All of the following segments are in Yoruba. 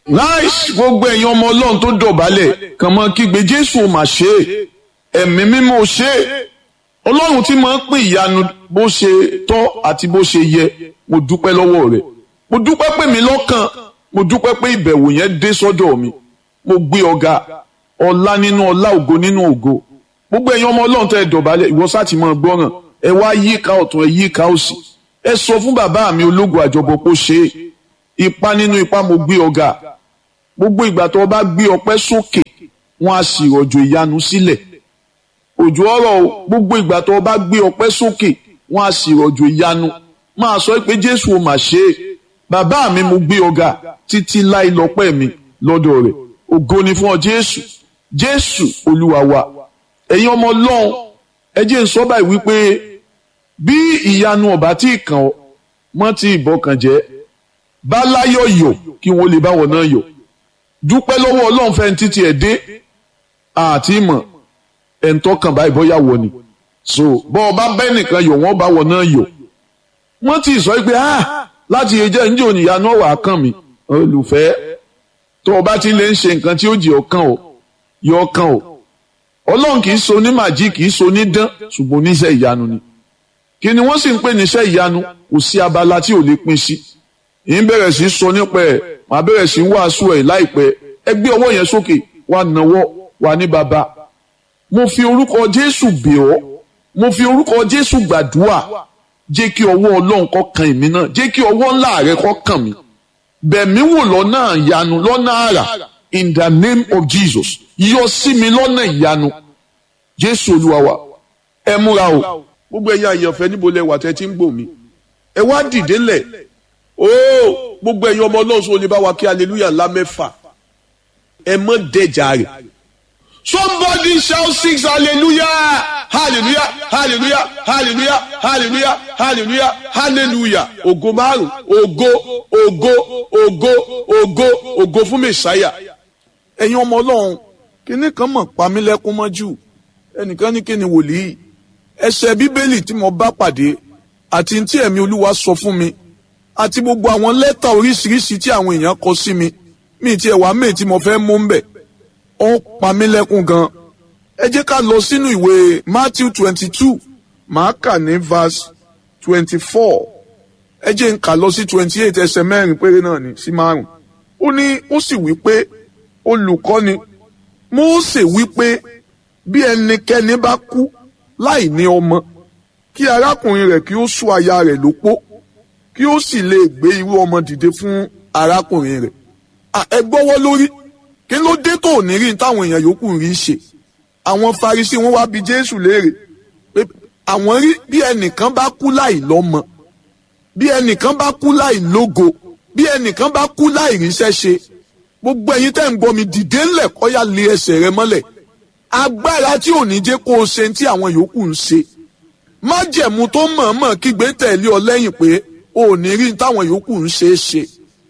láìsí gbogbo ẹ̀yin ọmọ ọlọ́run tó dọ̀bálẹ̀ kàn mọ́ kígbe jésù ò mà ṣe é ẹ̀mí mímọ́ ò ṣe é ọlọ́run tí máa ń pín ìyanu bó ṣe tọ́ àti bó ṣe yẹ mo dúpẹ́ lọ́wọ́ rẹ̀ mo dúpẹ́ pé mi lọ́kàn mo dúpẹ́ pé ìbẹ̀wò yẹn dé sọ́dọ̀ mi mo gbé ọ̀gá ọlá nínú ọlá ògo nínú ògo gbogbo ẹ̀yin ọmọ ọlọ́run tẹ́ ẹ dọ̀bálẹ̀ ìwọ sáà ti máa gbọ́ràn ẹ wá yíká ọ̀tún ẹ yíká òsì ẹ sọ fún bàbá mi ológun àjọbọ pé ó ṣe é ipa nínú ipa mo gbé ọ̀gá gbogbo ìgbà tó o bá gbé ọpẹ́ sókè wọn á sì rọ̀jò ìyanu sílẹ̀ òjò ọ̀rọ̀ o gbogbo ìgbà tó o bá gbé ọpẹ́ sókè wọn á sì rọ̀jò ìyanu máa sọ pé jésù ò mà ṣe é bàbá mi mo gbé ọ̀gá títí láì lọ́pẹ́ mi lọ́dọ̀ rẹ̀ ògo ni fún ọ jésù jésù olúwa wa ẹ̀yin ọmọ ọlọ́run ẹ jẹ́ n sọ báyìí wípé bí ìyanu ọ̀bá tí ì kàn ọ́ mọ́ tí ìbọkàn jẹ́ bá láyọ̀ yọ̀ kí wọ́n lè báwọ̀ náà yọ̀ dúpẹ́ lọ́wọ́ ọlọ́run fẹ́ títí ẹ̀ dé àti ìmọ̀ ẹ̀ ń tọ́kàn báyìí bọ́yá wọ̀ ni so bọ́ ọba bẹ́ẹ̀ nìkan yọ̀ wọ́n báwọ̀ náà yọ̀ wọ́n ti sọ pé ah láti ẹjẹ́ ń jẹ́ òníyanu ọ̀wà kàn mí olùfẹ́ tó o bá ti lè ń ṣe nǹkan tí ó jẹ́ ọkàn o yọ ọkàn o ọlọ́run kì í so ní màjí kì í so ní dán ṣùgbọ́n oníṣẹ́ ìyanu ni kí ni wọ́n sì ń pè níṣẹ́ ìyanu kò sí abala tí ò lè pín sí yìí bẹ̀rẹ̀ sí sọ nípa ẹ̀ màá bẹ̀rẹ̀ sí wàásù ẹ̀ láìpẹ́ ẹ gbé ọwọ́ yẹn sókè wà náwọ́ wà ní baba mo fi orúkọ Jésù bẹ̀ ọ́ mo fi orúkọ Jésù gbàdúrà jẹ́ kí ọwọ́ Ọlọ́run kó kan èmi náà jẹ́ kí ọwọ́ ńlá rẹ kó kàn mí bẹ̀mí wò lọ́nà ìyanu lọ́nà àrà in the name of Jesus yọ sí mi lọ́nà ìyanu Jésù Olúwa wa ẹ múra o gbogbo ẹ̀yin àyànfẹ́ níbo lẹ wà tẹ́ ti ń gbò mí ẹ wá dìde lẹ̀ ooo gbogbo ẹ̀yin ọmọ ọlọ́run sọ lè bá wa kí hallelujah ńlá mẹ́fà ẹ mọ́ dẹjà rẹ̀ somebody shout six hallelujah hallelujah hallelujah hallelujah hallelujah hallelujah hallelujah ògo márùn ògo ògo ògo ògo ògo fún mẹsàáyà ẹ̀yin ọmọ ọlọ́run kíní kan mọ̀ pamílẹ́kún mọ́jú ẹnìkan ní kíni wòlíì ẹsẹ̀ bíbélì tí mo bá pàdé àti tí ẹ̀mí olúwa sọ fún mi àti gbogbo àwọn lẹ́tà oríṣiríṣi tí àwọn èèyàn kọ sí mi mi ti ẹ̀wà méè tí mo fẹ́ mú ń bẹ̀ ó ń pa mí lẹ́kún gan. ẹ jẹ́ ká lọ sínú ìwé Matthew twenty two màá kà ní verse twenty four ẹ jẹ́ n kà lọ sí twenty eight ẹsẹ̀ mẹ́rin péré náà ní sí márùn. ó ní ó sì wí pé olùkọ́ni Mósè wí pé bí ẹnikẹ́ni bá kú láì ní ọmọ kí arákùnrin rẹ̀ kí ó sú aya rẹ̀ lópó kí ó sì lè gbé irú ọmọ dìde fún arákùnrin rẹ̀. ẹ gbọ́wọ́ lórí kí ló dé tó ní rí táwọn èèyàn yòókù rí ṣe. àwọn Farisí wọn wá bi Jésù léèrè pé àwọn rí bí ẹnìkan bá kú láì lọ́mọ bí ẹnìkan bá kú láì lógo bí ẹnìkan bá kú láì ríṣẹ́ ṣe gbogbo ẹ̀yin tẹ́ ń gbọ́ mi dìde ńlẹ̀ kọ́yà lé ẹsẹ̀ rẹ mọ́lẹ̀ agbára tí ò ní jẹ́ kó o ṣe tí àwọn yòókù ń ṣe májẹ̀mú tó mọ̀ọ́mọ̀ kígbe tẹ̀lé ọ lẹ́yìn pé o ò ní rí táwọn yòókù ń ṣe é ṣe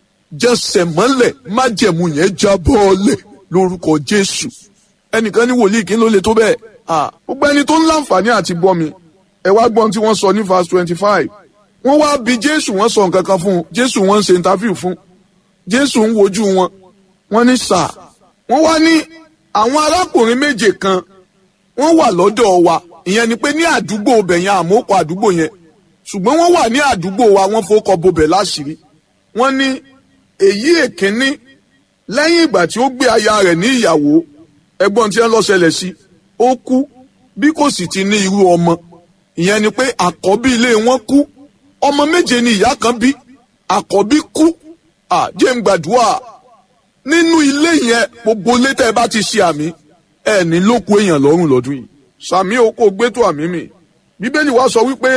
jẹsẹ̀ mọ́lẹ̀ májẹ̀mú yẹn jábọ́ ọlẹ̀ lórúkọ Jésù ẹnìkan ní wòlíì kí ló lè tó bẹ́ẹ̀ gbogbo ẹni tó ń láǹfààní àti gbọ́ mi ẹ wá gbọ́n tí wọ́n sọ ní verse twenty five wọ́n wá bi Jésù wọ́n sọ nǹkan kan fún un Jésù wọ́n ń ṣe interview fún Jésù ń wojú wọn wọ́n ní sà wọ́n wá ní àwọn arákùnrin méje kan wọ́n wà lọ́dọ̀ wa ìyẹn ni pé ní àdúgbò ibẹ̀ yẹn àmókò àdúgbò yẹn ṣùgbọ́n wọ́n wà ní àdúgbò wa wọ́n fowókọ bobẹ̀ láṣìírí wọ́n ní èyí èkínní lẹ́yìn ìgbà tí ó gbé aya rẹ̀ ní ìyàwó ẹgbọ́n tí wọ́n lọ ṣẹlẹ̀ sí ó kú bí kò sì ti ní irú ọmọ ìyẹn ni pé àkọ́bí ilé wọn kú ọmọ méje ni ìyá kan bí àkọ́bí kú àjẹ́ ń gbàdúrà nínú ilé yẹn gbogbo ilé tẹ́ ẹ bá ti ṣe àmì ẹ ní ló kù èèyàn lọ́rùn lọ́dún yìí sàmì oko gbẹ́tò àmì mi bíbélì wa sọ wípé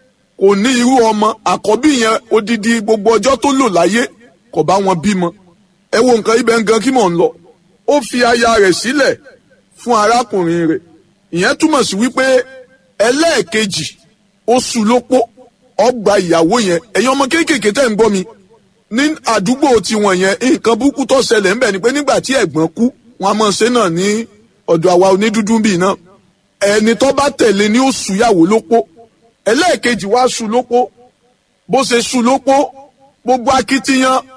kò ní irú ọmọ àkọ́bí yẹn odidi gbogbo ọjọ́ tó lò láyé kò bá wọn bímọ ẹ wo nǹkan ibẹ̀ nǹkan kí mò ń lọ ó fi aya rẹ̀ sílẹ̀ fún arákùnrin rẹ̀ ìyẹn túmọ̀ sí wípé ẹlẹ́ẹ̀kejì ó sú lópó ọgbà ìyàwó yẹn ẹ̀yin ọmọ kéékèèké tẹ́ ń gbọ́ mi ní àdúgbò tiwọn yẹn nǹkan burúkú tó ṣẹlẹ̀ ńbẹ̀ ni pé nígbà tí ẹ̀gbọ́n kú wọn a máa ṣe náà ní ọ̀dọ̀ àwa onídúdú bíi náà ẹni tó bá tẹ̀lé ni ó súyàwó lópó ẹlẹ́ẹ̀kejì wá sú lópó bó ṣe sú lópó gbogbo akitiyan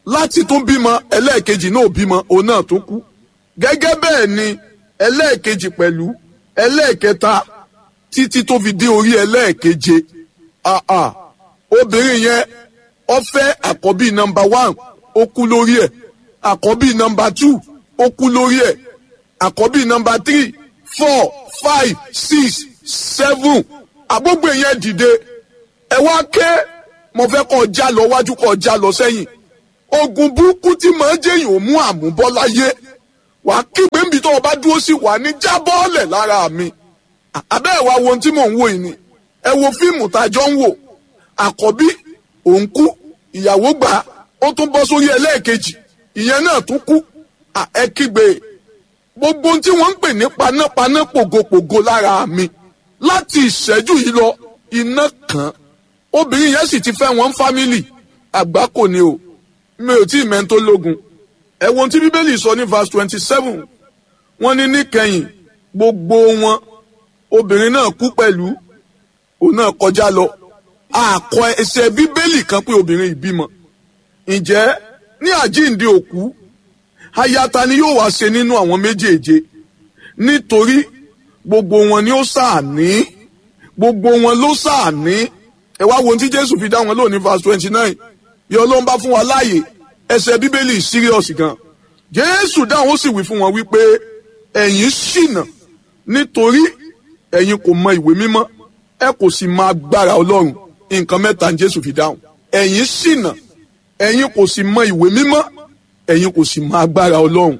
láti tún bímọ ẹlẹ́ẹ̀kejì náà bímọ òun náà tó kú gẹ́gẹ́ bẹ́ẹ̀ ni ẹlẹ́ẹ̀kejì pẹ̀lú ẹlẹ́ẹ̀kẹta títí tó fi dé orí ẹlẹ́ẹ̀keje àà obìnrin yẹn ó fẹ́ àkọ́bí nọ́mbà one ó kú lórí ẹ̀ àkọ́bí nọ́mbà two ó kú lórí ẹ̀ àkọ́bí nọ́mbà three four five six seven àgbógbè yẹn dìde ẹ wá ké mo fẹ́ kọ́ já lọ wájú kọ́ já lọ sẹ́yìn ogun burúkú tí màá jẹ́yìn ò mú àmúbọ́ láyé wàá kígbe níbi tó o bá dúró sí wà ní jábọ́ọ̀lẹ̀ lára mi abẹ́ ẹ̀ wá wo ohun tí mò ń wò yìí ni ẹ wo fíìmù tá a jọ ń wò àkọ́bí òun kú ìyàwó gbà á ó tún bọ́ sórí ẹlẹ́ẹ̀kejì ìyẹn náà tún kú ẹ kígbe gbogbo ohun tí wọ́n ń pè ní panápaná pògopògo lára mi láti ìṣẹ́jú yìí lọ iná kan obìnrin yẹn sì ti fẹ́ wọn fámìlì àgbá kò ní o mi ò tí ì mẹ́ńtó lógun ẹ wo ohun tí bíbélì sọ ní verse twenty seven wọ́n ní níkẹyìn gbogbo wọn obìnrin náà kú pẹ̀lú òun náà kọjá lọ àkọ ẹsẹ̀ bíbélì kan pé obìnrin ìbímọ ǹjẹ́ ní àjíǹde òkú ayata ni yóò wá ṣe nínú àwọn méjèèje nítorí gbogbo wọn ni ó ṣàní gbogbo wọn ló ṣàní ẹ wá wo ohun tí jésù fi dá wọn lónìí verse twenty nine bí ọlọ́run bá fún wa láàyè ẹsẹ̀ bíbélì serious gan jésù dáhùn ó sì wí fún wọn wípé ẹ̀yin ṣìnà nítorí ẹ̀yin kò mọ ìwé mímọ́ ẹ kò sì mọ agbára ọlọ́run nǹkan mẹ́ta ní jésù fi dáhùn ẹ̀yin ṣìnà ẹ̀yin kò sì mọ ìwé mímọ́ ẹ̀yin kò sì mọ agbára ọlọ́run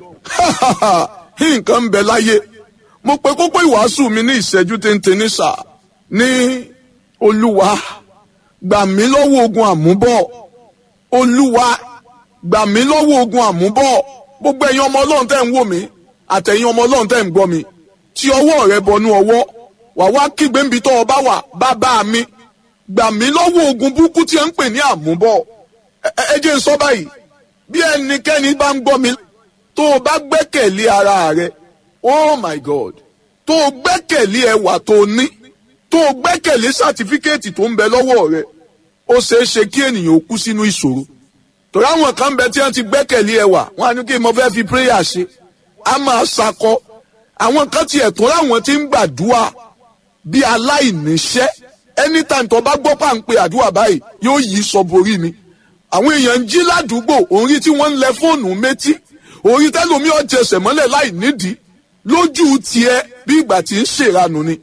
nǹkan ń bẹ láyé mo pe kókó ìwàásù mi ní ìṣẹ́jú téńté ní sà ní olúwa gbà mí lọ́wọ́ ogun àmúbọ̀ olúwa gbà mí lọ́wọ́ ogun àmúbọ̀ gbogbo ẹ̀yin ọmọ ọlọ́run tẹ́ ń wò mí àtẹ̀yin ọmọ ọlọ́run tẹ́ ń gbọ́ mi tí ọwọ́ rẹ bọnú ọwọ́ wà wá kígbe níbi tó o bá wà bàbá mi gbà mí lọ́wọ́ ogun burúkú tí ẹ ń pè ní àmúbọ̀ ẹ jẹ́ n sọ báyìí bí ẹnikẹ́ni bá ń gbọ́ mi tó o bá gbẹ́kẹ̀lé ara rẹ oh my god tó o gbẹ́kẹ̀lé ẹwà tó o ní tó o gbẹ́kẹ̀lé sátífíkẹ́ẹ̀tì tó ń bẹ lọ́wọ́ rẹ ó ṣeé ṣe kí ènìyàn ó kú sínú ìṣòro torí àwọn kan bẹ tí wọ́n ti gbẹ́kẹ̀lé ẹwà wọ́n á ní kí mo fẹ́ fi prayer ṣe á máa ṣakọ àwọn kan tiẹ̀ tó láwọn ti ń gbàdúrà bí aláìníṣẹ́ anytime tó bá gbọ́ pàǹpẹ́ àdúrà báyìí yóò yí sọ borí mi àwọn èèyàn ń jí ládùúgbò orí tí wọ́n ń lẹ fóònù méjì orí tẹ́lómi ọ̀jẹsẹ̀ mọ́lẹ̀ láì nídìí lójú tiẹ̀ bí ìgbà tí ń ṣèranù ni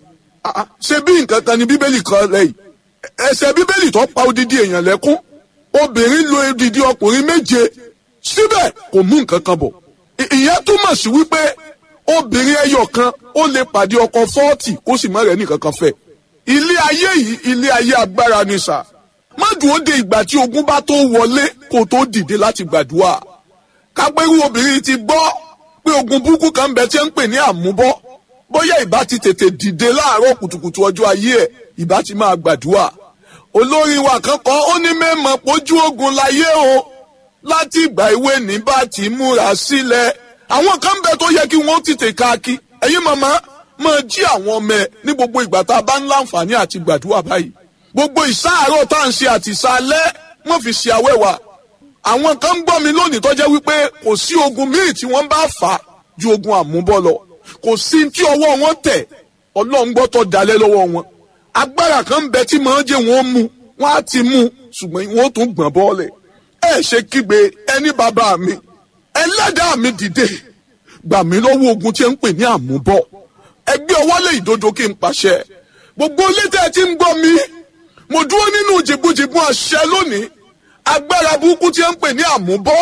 ṣe bí nǹkan kan ni bíbélì kan lẹ́yìn ẹsẹ̀ bíbélì tó pa odidi èèyàn lẹ́kún obìnrin lo odidi ọkùnrin méje síbẹ̀ kò mú nǹkan kan bọ̀ ìyẹn túmọ̀ sí wípé obìnrin ẹyọ kan ó lè pàdé ọkọ fọ́ọ̀tì kó sì má rẹ̀ nìkan kan fẹ́ ilé ayé yìí ilé ayé agbára ni sà má dúró de ìgbà tí ogun bá tó wọlé kó tó dìde láti gbàdúrà kápẹ́rú obìnrin ti gbọ́ pé ogun burúkú kan bẹ tí ń pè ní àmúbọ́ bóyá ìbá ti tètè dìde láàárọ̀ kùtùkùtù ọjọ́ ayé ẹ̀ ìbá ti máa gbàdúrà olórin wa kan kọ́ ó ní mẹ́mọ̀ pójú ogun láyé o láti ìgbà ìwé ní bá ti múra sílẹ̀ àwọn kan bẹ tó yẹ kí wọ́n tètè káàkiri ẹ̀yin màmá máa jí àwọn ọmọ ẹ̀ ní gbogbo ìgbà tá a bá ń láǹfààní àti gbàdúrà báyìí gbogbo ìsáàárọ̀ tá à ń ṣe àti ìsàlẹ̀ wọ́n fi ṣe àwẹ̀wà àwọn kan ń gbọ́ mi lónìí tó jẹ́ wípé kò sí ogun míì tí wọ́n bá fà á ju ogun àmúbọ́ lọ kò sí tí ọwọ́ wọn tẹ̀ ọlọ́run gbọ́ tó dalẹ̀ lọ́wọ́ wọn agbára kan ń bẹ tí màá jẹ́ wọn mú wọn á ti mú ṣùgbọ́n wọn ó tún gbọ̀n bọ́ọ̀lẹ̀ ẹ ṣe kígbe ẹni bàbá mi ẹlẹ́dàá mi dìde gbà mí lọ́wọ́ ogun tí ń pè ní àmúbọ̀ ẹgbẹ́ ọwọ́ lè ìdodo kí n pàṣẹ gbogbo létí ẹ ti ń gbọ́ mi mo dúró nínú jìbújìbú àṣẹ lónìí agbára burúkú tí ń pè ní àmúbọ̀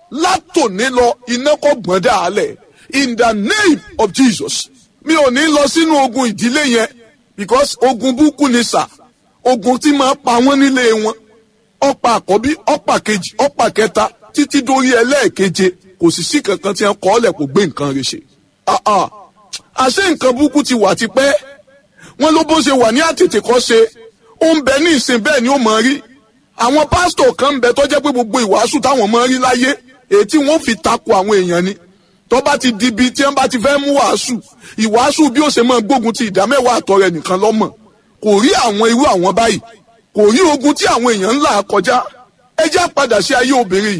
látòní lọ iná kò gbọ́n dàálẹ̀ in the name of Jesus mi ò ní lọ sínú ogun ìdílé yẹn because ogun burúkú ni sà ogun tí máa pa wọ́n nílé wọn ọ̀pá àkọ́bí ọ̀pá kejì ọ̀pá kẹta títí dórí ẹlẹ́ẹ̀keje kò sì sí kankan tí wọ́n kọ́ ọ́lẹ̀ kò gbé nǹkan rẹ̀ ṣe. àṣé nǹkan burúkú ti wà tipẹ́ wọ́n ló bó ṣe wà ní àtètè kọ́ ṣe ó ń bẹ ní ìsìn bẹ́ẹ̀ ni ó mọ̀ rí àwọn pásítọ̀ kan ń bẹ tó jẹ́ pé gbogbo ìwàásù táwọn mọ̀ rí láyé èyí tí wọ́n fi takò àwọn èèyàn ni tó bá ti di ibi tí wọ́n bá ti fẹ́ mú wàásù ìwàásù bí ó ṣe máa gbógun ti ìdámẹ́wàá àtọrẹ nìkan lọ́mọ̀ kò rí àwọn irú àwọn báyìí kò rí ogun tí àwọn èèyàn ń là kọjá ẹ já padà sí ayé obìnrin yìí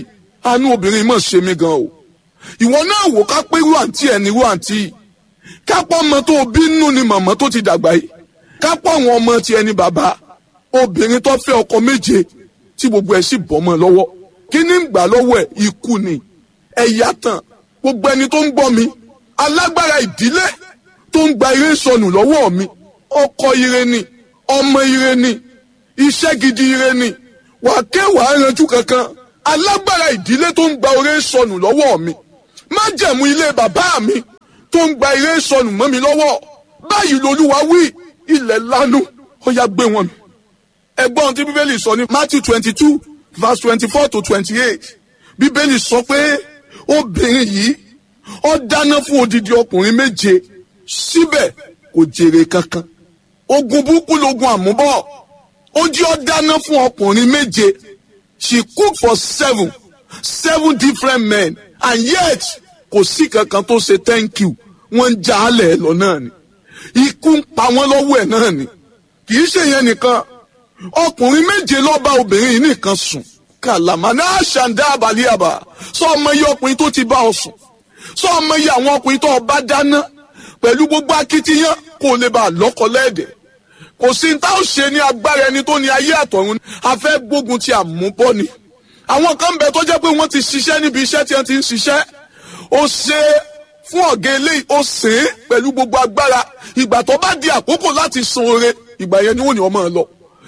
àánú obìnrin mọ̀ ṣe mí gan o ìwọ náà wò ká pé irú àǹtí ẹ̀ ní irú àǹtí yìí kápọ̀ ọmọ tó bí nínú ni màmá tó ti dàgbà yìí kápọ̀ àwọn ọmọ tiẹ̀ ní bàbá obìnrin tó fẹ́ ọkọ méje tí gbogbo ẹ̀ sì bọ́ mọ́ lọ́wọ́ kí ní gbà lọ́wọ́ ẹ̀ ikú ni ẹ̀yà tán gbogbo ẹni tó ń gbọ́ mi alágbára ìdílé tó ń gba ire sọnù lọ́wọ́ mi ọkọ ire ni ọmọ ire ni iṣẹ́ gidi ire ni wàá ké wàá ranjú kankan alágbára ìdílé tó ń gba ire sọnù lọ́wọ́ mi májẹ̀mú ilé bàbá mi tó ń gba ire sọnù mọ́ mi lọ́wọ́ báyìí lolúwa wí ilẹ̀ lanu ó yá gbé wọn mi. ẹgbọ́n tí bíbélì sọ ní Matthew twenty two verse twenty four to twenty eight bíbélì sọ pé obìnrin yìí ó dáná fún odidi ọkùnrin méje síbẹ̀ kò jèrè kankan ogun burúkú logun àmúbọ̀ ó jí ó dáná fún ọkùnrin méje she cook for seven seven different men and yet kò sí kankan tó ṣe thank you wọ́n ń já alẹ̀ lọ náà ni ikú ń pa wọ́n lọ́wọ́ ẹ̀ náà ni kì í ṣe yẹn nìkan ọkùnrin méje ló bá obìnrin yìí nìkan sùn kàlàmà náà ṣàǹdá àbálíàbà sọ ọmọ iye ọkùnrin tó ti bá ọ sùn sọ ọmọ iye àwọn ọkùnrin tó bá dáná pẹ̀lú gbogbo akitiyan kó lè bá a lọ́kọ lẹ́ẹ̀dẹ̀ kò sí ní tá ò ṣe ní agbára ẹni tó ní ayé àtọ̀run a fẹ́ gbógun ti àmúbọ́ ni àwọn kan bẹ tó jẹ́ pé wọ́n ti ṣiṣẹ́ níbi iṣẹ́ tí wọ́n ti ń ṣiṣẹ́ ó ṣe fún ọ̀gá eléyìí ó sè é pẹ̀lú gbogbo agbára ìgbà tó bá di àkókò láti san oore ìgbà yẹn ni wọ́n ní ọmọ lọ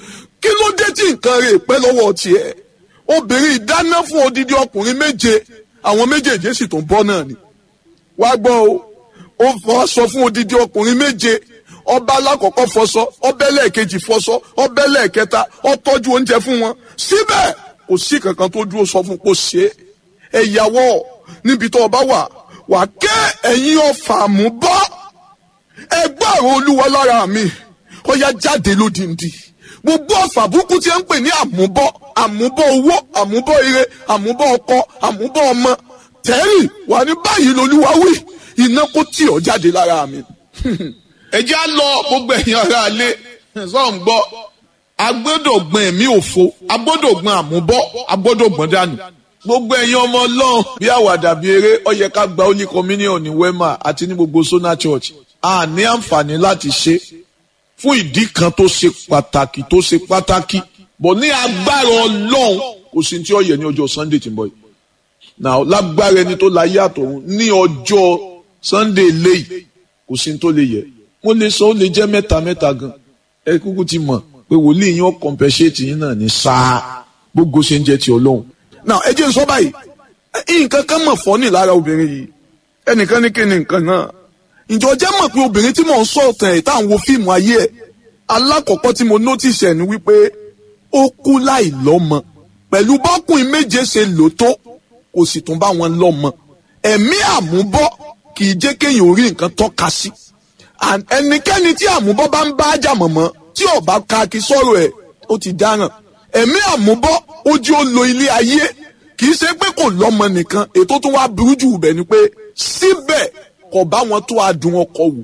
kí ló dé tí nǹkan rẹ̀ pẹ́ lọ́wọ́ tiẹ̀ obìnrin ìdáná fún odidi ọkùnrin méje àwọn méjèèjì sì tún bọ́ náà ni wá gbọ́ o ó fọ́ sọ fún odidi ọkùnrin méje ọba alákọ̀ọ́kọ́ fọṣọ ọbẹ̀ lẹ́ẹ̀kejì fọṣọ ọbẹ̀ lẹ́ẹ̀kẹta ó tọ́jú oúnjẹ fún wọn síbẹ̀ kò sí kankan tó dúró sọ fún kó ṣe é ẹ̀yàwó níbi tó ọba wà wà ké ẹ̀yin ọ̀fà mú bọ́ ẹgbẹ́ àrùn olúwa lára mi ó yá jáde lódìndí gbogbo ọ̀fà burúkú tí ń pè ní àmúbọ́ àmúbọ́ owó àmúbọ́ ire àmúbọ́ ọkọ àmúbọ́ ọmọ tẹ́rì wà ní báyìí lolúwa wí iná kó tì ọ́ jáde lára mi. ẹ jẹ́ á lọ gbogbo ẹ̀yin ará ilé sọ̀n gbọ́ agbọ́dọ̀ gbọ́n ẹ̀mí òfo agbọ́dọ̀ gbọ́n àmúbọ́ agbọ́dọ̀ gbọ́n dànù gbogbo ẹ̀yin ọmọ ọlọ́run bí àwàdà bí eré ó yẹ ká gba holy communion ní wema àti ní gbogbo sona church a ní àǹfààní láti ṣe fún ìdí kan tó ṣe pàtàkì tó ṣe pàtàkì bọ̀ ní agbára ọlọ́run kò sí tí ó yẹ ní ọjọ́ sunday tí ń bọ̀ yìí now lágbára ẹni tó láyé àtọ̀run ní ọjọ́ sunday léyìí kò sí tó lè yẹ mo lè sọ ó lè jẹ́ mẹ́ta mẹ́ta gan ẹ kúkú ti mọ̀ pé wòlíì yín ó compensate yín náà ní sáà gbogbo ṣe ń jẹ́ ti ọlọ́run now ẹ jẹ́ n sọ báyìí nǹkan kan mọ̀ fọ́ ní lára obìnrin yìí ẹnìkan ní kíni nǹkan náà ǹjọ́ jẹ́ mọ̀ pé obìnrin tí mò ń sọ ọ̀tàn ẹ̀ tá à ń wo fíìmù ayé ẹ̀ alákọ̀ọ́kọ́ tí mo notice ẹ̀ ni wípé ó kú láì lọ́mọ pẹ̀lú bọ́kùnrin méje ṣe lò tó kò sì tún bá wọn lọ́mọ ẹ̀mí àmúbọ́ kì í jẹ́ kéèyàn orí nǹkan tọ́ka sí ẹnikẹ́ni tí àmúbọ́ bá ń bá ájà mọ̀mọ́ tí ó bá ka kí sọ̀rọ̀ ẹ̀ ó ti dáràn ẹ̀mí àmúbọ́ ojú ó lo ilé ayé kì í ṣe pé kò lọ́mọ nìkan ètò tó wá burú jù bẹ̀ ni pé síbẹ̀ kò bá wọn tó adùn ọkọ wù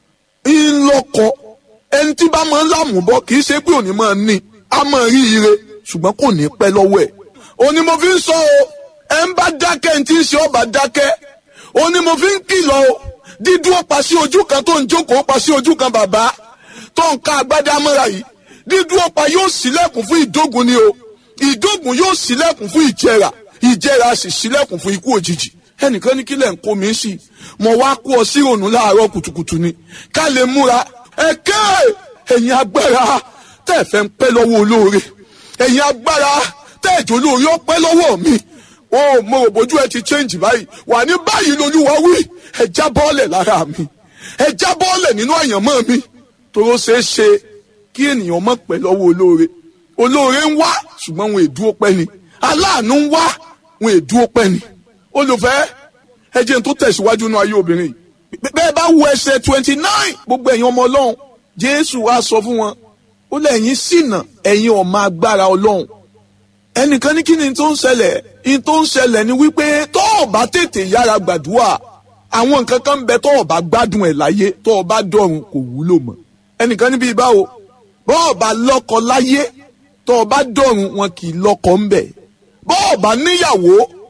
ńlọkọ ẹni tí bá máa ń lámùbọ́ kì í ṣe pé òní máa ní a máa rí ire ṣùgbọ́n kò ní pẹ́ lọ́wọ́ ẹ̀ òní mo fi ń sọ o ẹ ń bá dákẹ́ ẹni tí ń ṣe ọba dákẹ́ òní mo fi ń kìlọ̀ o dídúró pa sí ojú kan tó ń jókòó pa sí ojú kan bàbá tó ń ka agbádá mọ́ra yìí dídúró pa yóò ṣílẹ̀kùn fún ìdógun ni o ìdógun yóò ṣílẹ̀kùn fún ìjẹrà ìjẹrà sì ṣílẹ̀kùn fún ikú òjijì ẹnìkan ní kílẹ̀ ń kó mi sí mo wá kó ọ sí ìrònú láàárọ̀ kùtùkùtù ni ká lè múra ẹ̀kẹ́ ẹ̀yin agbára tẹ́ ẹ fẹ́ ń pẹ́ lọ́wọ́ olóore ẹ̀yin agbára tẹ́ ẹ̀jọ̀ olóore ó pẹ́ lọ́wọ́ mi ó mo rò bójú ẹ ti change báyìí wà ní báyìí lolúwa wí ẹ já bọ́ọ̀lẹ̀ lára mi ẹ já bọ́ọ̀lẹ̀ nínú àyànmọ́ mi toró ṣeé ṣe kí ènìyàn mọ̀ pẹ́ lọ́wọ́ olóore olóore ń wá ṣùgbọ́n wọn èdúró pẹ́ ni aláàánú ń wá wọn èdúró pẹ́ ni olùfẹ́ ẹ jẹ́ n tó tẹ̀síwájú náà ayé obìnrin yìí bẹ́ẹ̀ bá wo ẹsẹ̀ twenty nine gbogbo ẹ̀yin ọmọ ọlọ́run jésù wá sọ fún wọn ó lẹ́yìn ṣìnà ẹ̀yin ọmọ agbára ọlọ́run ẹnìkan ní kí ni tó ń ṣẹlẹ̀ ní tó ń ṣẹlẹ̀ ni wípé tó o bá tètè yára gbàdúrà àwọn nǹkan kan ń bẹ tó o bá gbádùn ẹ̀ láyé tó o bá dọ̀run kò wúlò mọ́ ẹnìkan níbi ìbáwo bó o bá lọ́kọ láyé tó o bá dọ̀run wọn kì í lọ́kọ ń bẹ̀ bó o bá níyàwó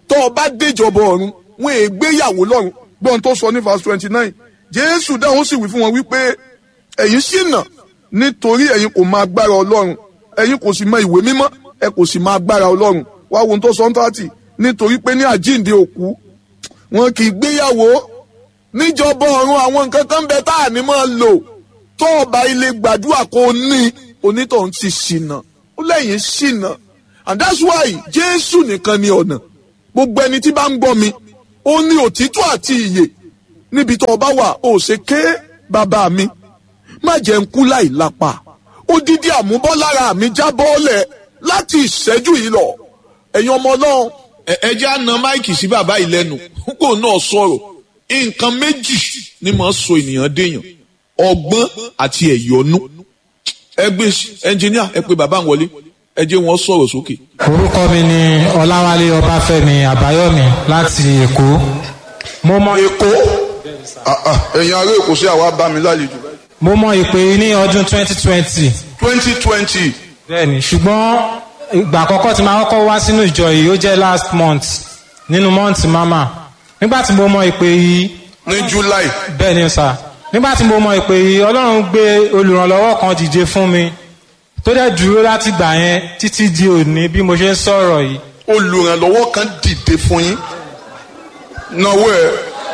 tó o bá déjọba ọ̀run wọn è gbéyàwó lọ́run gbọ́n tó sọ ní verse twenty nine jésù dáhùn sì wí fún wọn wípé ẹ̀yin ṣìnà nítorí ẹ̀yin kò mọ agbára ọlọ́run ẹ̀yin kò sì mọ ìwé mímọ́ ẹ kò sì mọ agbára ọlọ́run wá wo ohun tó sọ ń tààtì nítorí pé ní àjíǹde òkú wọn kì í gbéyàwó níjọba ọ̀run àwọn nǹkan kan bẹ tá à ní máa lò tó ọba ilé gbàdúrà kó ní onítọ̀hún ti ṣìnà ó lẹ́yìn ṣìnà and that's why jésù nìkan ni ọ̀nà gbogbo ẹni tí bá ń gbọ́ mi ó ní òtítọ́ àti ìyè níbi tó ọba wà ó ṣe ké bàbá mi má jẹ́ ń kú láì lápá odidi àmúbọ́lára mi já bọ́ọ̀lẹ̀ láti ìṣẹ́jú yìí lọ ẹ̀yin ọmọ ọlọ́run ẹ jẹ́ àna máìkì sí bàbá yìí lẹ́nu kó náà sọ̀rọ̀ nǹkan méjì ni màá sọ ènìyàn déèyàn ọgbọ́n àti ẹ̀yọ́nú ẹ gbé ẹnjìníà ẹ pé bàbá wọlé ẹ jẹ́ wọn sọ̀rọ̀ sókè. orúkọ mi ni ọláwálé ọbáfẹ́mi àbáyọ̀mí láti èkó mo mọ èkó ẹ̀yin ará èkó sí àwa bá mi lálejò mo mọ ìpè yìí ní ọdún 2020 twenty twenty bẹ́ẹ̀ni ṣùgbọ́n ìgbà àkọ́kọ́ tí màá kọ́kọ́ wá sínú ìjọ yìí ó jẹ́ last month nínú month mama nígbà tí mo mọ ìpè yìí ní july bẹ́ẹ̀ni sà nígbà tí mo mọ ìpè yìí ọlọ́run gbé olùrànlọ́wọ́ kan dìde fún mi tó dẹ̀ dúró láti gbà yẹn títí di òní bí mo ṣe ń sọ̀rọ̀ yìí olùrànlọ́wọ́ kan dìde fún yín náwó ẹ̀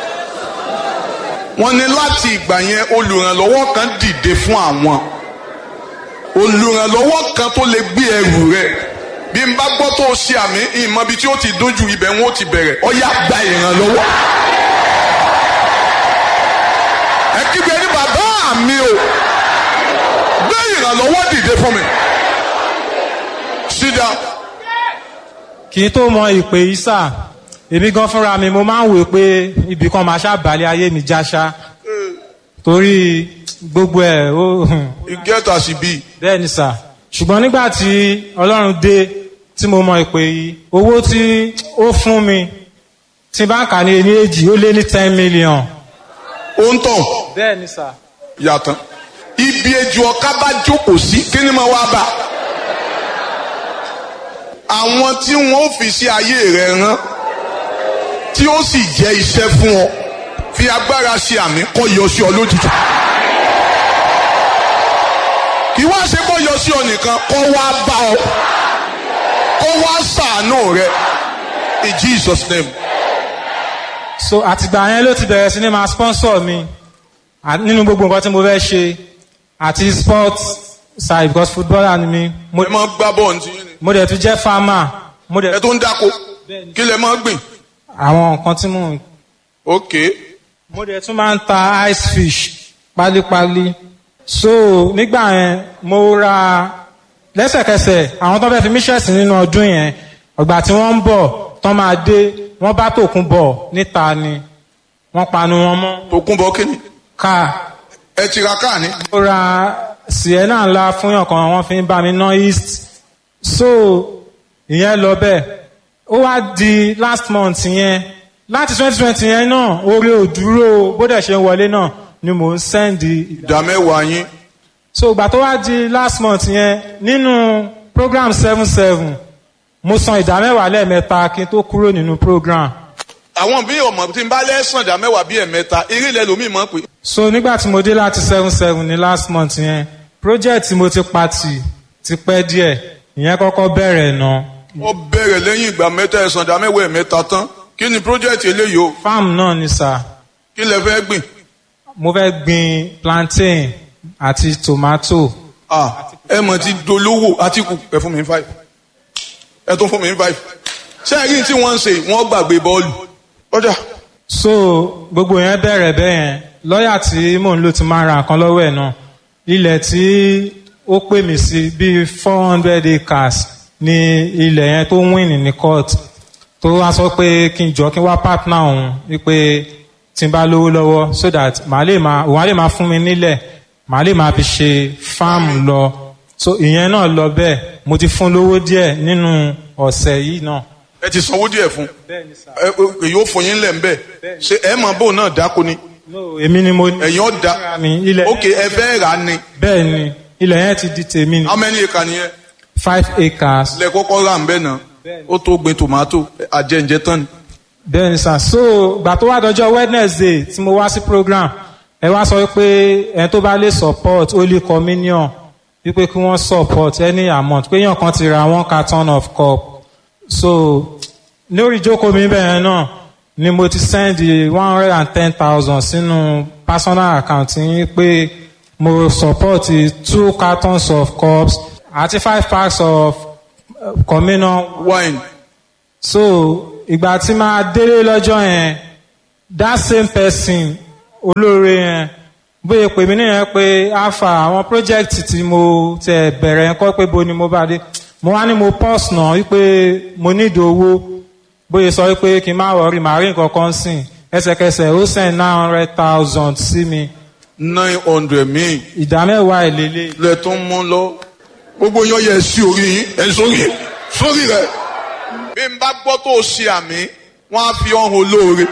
wọ́n ní láti ìgbà yẹn olùrànlọ́wọ́ kan dìde fún àwọn olùrànlọ́wọ́ kan tó lè gbé ẹrù rẹ̀ bí n bá gbọ́ tó ṣe àmì ìmọ̀ ibi tí ó ti dójú ibẹ̀ wọn ó ti bẹ̀rẹ̀ ọ̀yá gba ìrànlọ́wọ́. ẹ kígbe ní bàbá mi o gbé ìrànlọ́wọ́ dìde fún mi. sit down. kì í tó mọ ìpè yìí sà èmi gan fúnra mi mo máa ń wò pé ibì kan máa ṣàbàlẹ̀ ayé mi jáṣá torí gbogbo ẹ̀ ó you get as e be. bẹ́ẹ̀ ni sà ṣùgbọ́n nígbà tí ọlọ́run dé tí mo mọ ìpè yìí owó tí ó fún mi tí bá ń kà ní ẹni èjì ó lé ní ten million. ó ń tàn bẹ́ẹ̀ ni sà. yàtọ̀ ibi ejò ọ̀ká bá jókòó sí kí ni mo wá bá àwọn tí wọn ò fi sí ayé rẹ rán tí ó sì jẹ́ iṣẹ́ fún ọ fi agbára ṣe àmì kọ́ yọ sí ọ lójijì kì í wá ṣe kó yọ sí ọ nìkan kó wá bá ọ kó wá ṣàánú rẹ in Jesus name. so àtìgbà yẹn ló ti bẹ̀rẹ̀ sí ní máa sponsor mi à- nínú gbogbo nǹkan tí mo fẹ́ ṣe àti sport side because footballer ni mi mo, ẹ máa gbá bọ́ọ̀ ní ti yín ni mo dẹ̀ tún jẹ́ farmer mo ẹ dẹ̀ tó ń dáko kí lẹ máa gbìn. àwọn nǹkan tí mo ok mo dẹ̀ tún máa ń ta ice fish pálípálí so nígbà yẹn mo ra lẹ́sẹ̀kẹsẹ̀ àwọn tó fẹ́ fi mí ṣẹ̀sì nínú ọdún yẹn ọgbà tí wọ́n ń bọ̀ tán máa dé wọ́n bá tòkun bọ̀ níta ni wọ́n panu wọn mọ́ tó kún bọ́ kíni káà ẹ ti ra káà ní. mo ra sienna ńlá fún yàn kan wọ́n fi ń bá mi ná east so ìyẹn lọ bẹ́ẹ̀ ó wá di last month yẹn láti twenty twenty yẹn náà orí òdúró bó dẹ̀ ṣe ń wọlé náà ni mò ń sẹ́ndì ìdá mẹ́wàá yín so ìgbà tó wá di last month yẹn nínú program seven seven mo san ìdá mẹ́wàá lẹ́ẹ̀mẹ́ta kí n tó kúrò nínú program àwọn bí ọmọ tí n bá lẹ́sàn ìdá mẹ́wàá bíi ẹ̀mẹ́ta eré ilẹ̀ lómi mọ̀ pé so nígbà tí mo dé láti seven seven ní last month yẹn project tí mo ti pa tì ti pẹ́ díẹ̀ ìyẹn kọ́kọ́ bẹ̀rẹ̀ náà ó bẹ̀rẹ̀ lẹ́yìn ìgbà mẹ́ta ẹ̀sán ìdá mẹ́wàá ẹ̀mẹ́ta tán kí ni project eléyìí o farm náà ni sà kí lẹ fẹ́ gbìn. mo fẹ́ gbin plantain àti tomato ah ẹ mọ̀ ti dolówó àtìkù ẹ fún mi ní five ẹ tún fún mi ní five ṣé ẹ rí tí wọ́n ń ṣe wọ́n gbàgbé bọ́ọ̀lù ọjà so gbogbo yẹn bẹ̀rẹ̀ bẹ́ẹ̀ yẹn lọ́ọ̀yà tí mò ń lò ti máa ra nǹkan lọ́wọ́ ẹ̀ náà ilẹ̀ tí ó pè mí sí bíi four hundred acres ní ilẹ̀ yẹn tó win ní court tó wá sọ pé kí n jọ kí n wá partner òun wípé tí n bá lówó lọ́wọ́ so that màá lè máa òun á lè máa fún mi nílẹ̀ màá lè máa fi ṣe farm lọ so ìyẹn náà lọ bẹ́ẹ̀ mo ti fún lówó díẹ̀ nínú ọ̀sẹ̀ yìí náà. ẹ ti sanwó díẹ̀ fún bẹ́ẹ̀ ni sà. ẹ ẹ, èyí ó fún yín lẹ̀ ń bẹ̀ ṣé ẹ mọ̀ bóun náà dáko ni no èmi ni mo. ẹ̀yin ó da fúnra mi ilẹ̀ ok ẹ fẹ́ rà á ni bẹ́ẹ̀ ni ilẹ̀ yẹn ti di tèmi ni how many acre nìyẹn five acres lẹ kọ́kọ́ rà ń bẹ̀ náà ó tó gbin tòmátò àjẹǹjẹ tán ni. bẹ́ẹ̀ni sà so gbà tó wá dọjọ́ wednesday tí mo wá sí program ẹ wá sọ pé ẹni tó bá lè support holy communion wípé kí wọ́n support any amount pé èèyàn kan ti ra one carton of cup so lórí ìjókòó mi bẹ́ẹ̀ náà ni mo ti send one hundred and ten thousand sínú personal account yín pé mo support two cartons of cups àti five packs of uh, communion wine so ìgbà tí máa délé lọ́jọ́ yẹn that same person olóore yẹn bóyá pè mí nìyẹn pé alpha àwọn project tí mo tẹ bẹ̀rẹ̀ yẹn kọ́ pé bo ni mo bá dé mo wá ní mo pause náà wípé mo nídìí owó bóyá sọ wípé kí n má wọrí màá rí nǹkan kan sìn ẹsẹ̀kẹsẹ̀ ó send nine hundred thousand sí mi nine hundred míì ìdá mẹ́wàá ìlélẹ̀ lẹ tó ń mú lọ. gbogbo yan yẹ sí orí yín ẹ sórí sórí rẹ. bí n bá gbọ́ tó o ṣe àmì wọ́n á fi ọ̀hún olóore.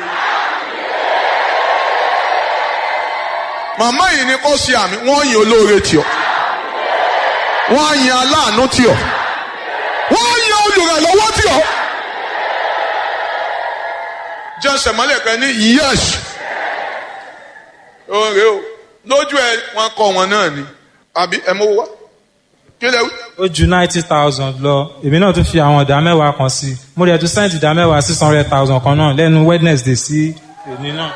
màmá yìí ni kò ṣe àmì wọ́n yin olóore tì ọ́ wọ́n á yin aláàánú tì ọ́ wọ́n á yin olùrànlọ́wọ́ tì ọ́. jẹ́sẹ̀ mọ́lẹ̀ kan ní yẹ́s oore o lójú ẹ wọn kọ wọn náà ni àbí ẹ mọ wá kí lẹ wí. ó ju ninety thousand lọ èmi náà tún fi àwọn ìdá mẹ́wàá kan sí i mo rẹ̀ tún send ìdá mẹ́wàá six hundred thousand kan náà lẹ́nu wednesday sí èmi náà.